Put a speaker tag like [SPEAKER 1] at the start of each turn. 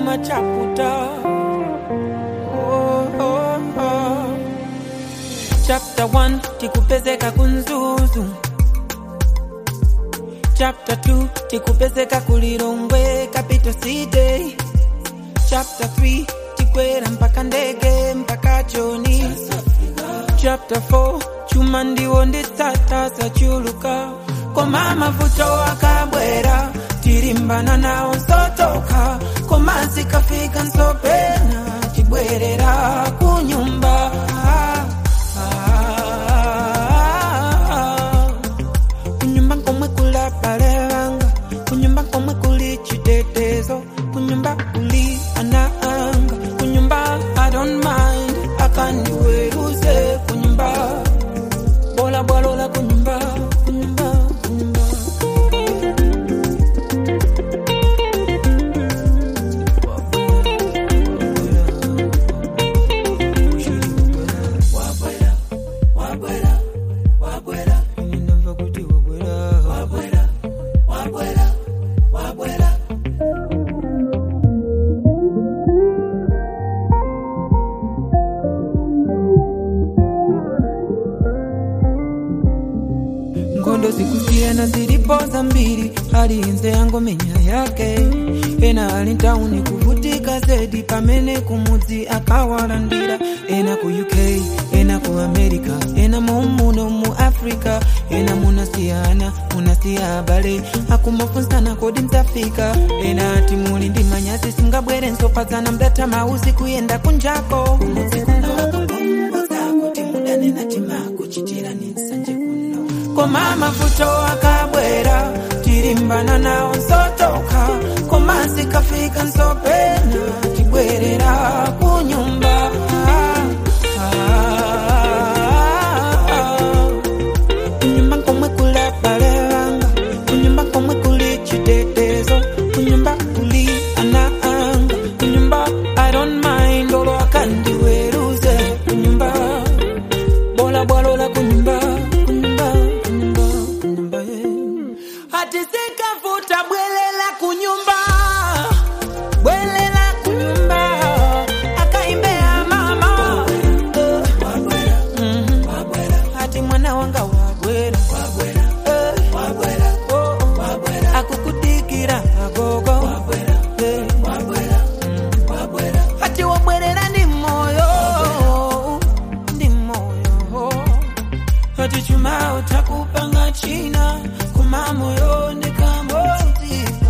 [SPEAKER 1] kumachaputa oh, oh, oh. chapter 1 tikupezeka kunzuzu chapter 2 tikupezeka kulilongwe capital city chapter 3 tikwera mpaka ndege mpaka choni chapter 4 chuma ndiwo nditsata sachuluka koma mavuto akabwera tilimbana nawo nsotoka koma zikafika nsopena chibwerera kunyumba ah, ah, kunyumba komwe kula balelanga kunyumba komwe kuli chitetezo kunyumba kuli anaanga kunyumba i don't mind akandiweruze kunyumba bola bwalola kunyumba kunyumba kunyumba Ninamva kuti wabwera ngondo zikusiyana zilipoza mbili alinze yangomenya yake ena ali ntauni kuvutika zedi pamene kumudzi akawalandira ena ku uk ena ku america ena mumuno mu africa ena munasiyana munasiya abale akumafunsana kodi mtafika ena ati muli ndi manyazi singabwere nsopadzana mdata mauzi kuyenda kunjako kumudzi kuno wakapongoza kuti mudanena timakuchitira ni nsanje kuno koma mavuto akabwera tilimbana nawo nsotoka koma zikafika nsopena tibwerera kunyumba ah, ah, kunyumba komwe kula balelanga kunyumba komwe kuli chitetezo kunyumba kuli anaanga kunyumba i don't mind olo akandiweruze kunyumba bola bwalola kunyumba kunyumba kunyumba kunyumba hati sikavuta bwelela kunyumba bwelela kunyumba akaimbea mama Mhm. hati mwana wanga wabwera Eh. Oh, oh. akukudikira agogo Eh. Mm. hati wabwerera ndi moyo ndi moyo hati chuma utakupanga china kuma moyo ndikamoti